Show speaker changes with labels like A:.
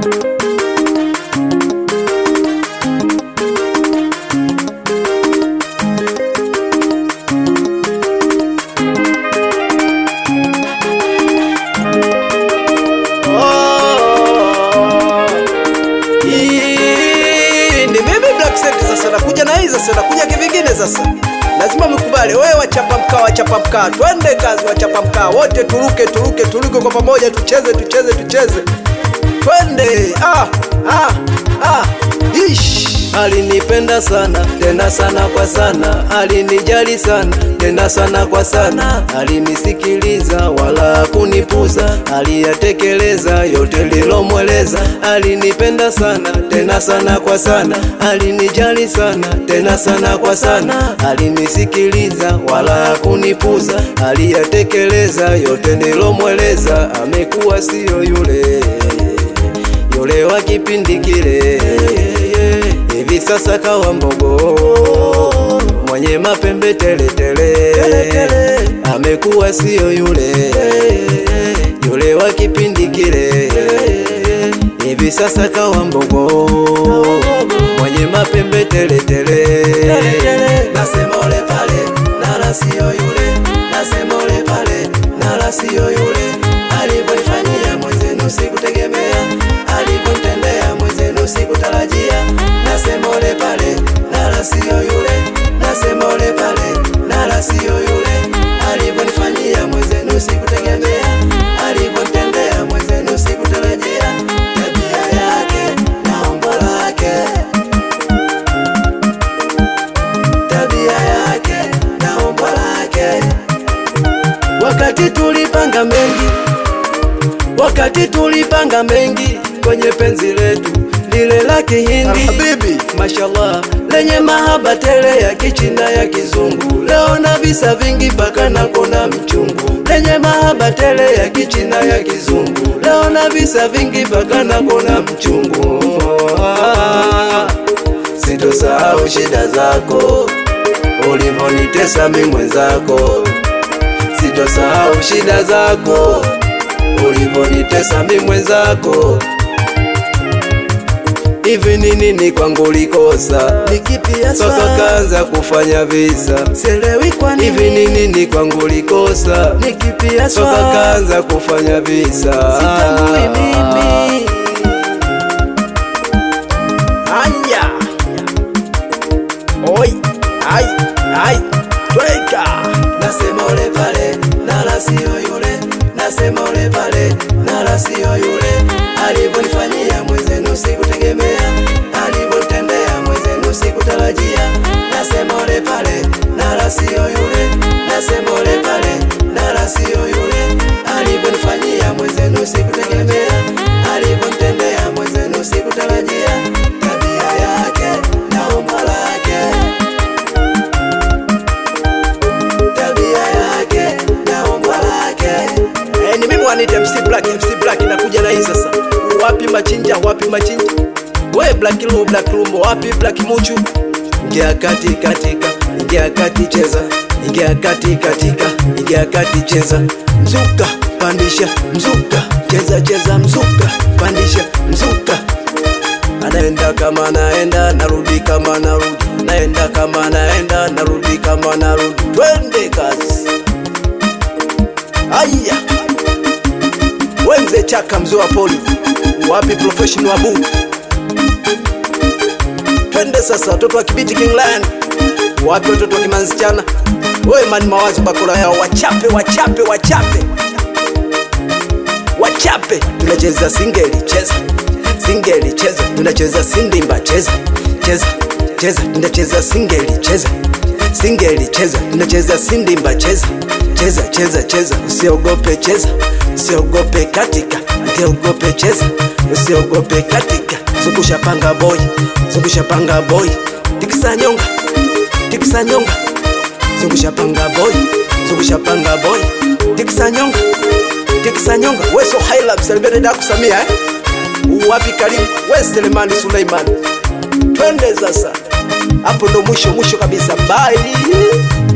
A: Hii ni mimi Black Set sasa nakuja na hii sasa nakuja kivingine sasa. Lazima mkubali wewe wachapa mkaa wachapa mkaa. Twende kazi wachapa mkaa wote turuke turuke turuke kwa pamoja tucheze tucheze tucheze. Twende ah ah ah. Ish.
B: Alinipenda sana tena sana kwa sana, alinijali sana tena sana kwa sana, alinisikiliza wala kunipuza, aliyatekeleza yote lilomweleza. Alinipenda sana tena sana kwa sana, alinijali sana tena sana kwa sana, alinisikiliza wala kunipuza, aliyatekeleza yote nilomweleza. Amekuwa siyo yule yule wa kipindi kile, hivi sasa kawa mbogo mwenye mapembe teletele, amekuwa siyo yule yule wa kipindi kile, hivi sasa kawa mbogo mwenye mapembe teletele. Nasema ole pale nala siyo yule, nasema ole pale nala siyo yule, alivyonifanyia mwenzenu sikutegemea, alivyonitendea mwenzenu sikutarajia. Nasema ole pale nala siyo yule, nasema ole pale nala siyo yule, alivyonifanyia mwenzenu sikutegemea, alivyonitendea mwenzenu sikutarajia. Tabia yake na umbo lake tabia yake na umbo lake. Wakati tulipanga mengi, wakati tulipanga mengi kwenye penzi letu lile la Kihindi,
A: Habibi.
B: mashallah, lenye mahaba tele ya kichina ya kizungu. Leo na visa vingi mpaka na kona mchungu, lenye mahaba tele ya kichina ya kizungu. Leo na visa vingi mpaka na kona mchungu. Sitosahau shida zako ulivyonitesa mi mwenzako, sitosahau shida zako ulivyonitesa mi mwenzako. Hivi ni nini kwangu ulikosa
A: Nikipia
B: mpaka kaanza kufanya visa?
A: Sielewi kwa nini.
B: Hivi ni nini kwangu ulikosa
A: Nikipia
B: mpaka kaanza kufanya visa?
A: Sitambui mimi. Anya. Oi. Ai. Ai. Tweka.
B: Nasema ole pale nala siyo yule, nasema ole pale nala siyo yule, alivyonifanyia mwenzenu sikutegemea, alivyonitendea mwenzenu sikutarajia. Nasema ole pale nala siyo yule, nasema ole pale nala siyo yule, alivyonifanyia mwenzenu sikutegemea, alivyonitendea mwenzenu sikutarajia. Tabia yake na umbo lake tabia yake na umbo lake.
A: Eh, ni mimi wanite MC Black, MC Black nakuja na hii sasa. Wapi machinja, wapi machinja? We Black Lumbo, Black Lumbo, wapi Black Muchu?
B: Ingia kati katika, ingia kati cheza, ingia kati katika, ingia kati cheza, mzuka pandisha, mzuka cheza cheza, mzuka pandisha, mzuka anaenda kama naenda, narudi kama narudi, naenda kama naenda, narudi kama narudi, twende kazi.
A: Aya. Wenze chaka mzee wa poli. Wapi professional wa bu? Twende sasa watoto wa Kibiti King Lion. Wapi watoto wa Kimanzichana? Wewe mani mawazo bakora yao wachape wachape wachape. Wachape tunacheza singeli cheza. Singeli cheza tunacheza sindimba cheza. Cheza cheza tunacheza singeli cheza. Singeli cheza tunacheza sindimba cheza. Cheza cheza cheza usiogope cheza. Usiogope katika usiogope cheza. Usiogope katika zungusha panga boy zungusha panga boy tikisa nyonga tikisa nyonga zungusha panga boy zungusha panga boy tikisa nyonga tikisa nyonga weso haila msalibere da kusamia eh wapi karibu we Selemani Suleiman twende sasa hapo ndo mwisho mwisho kabisa bye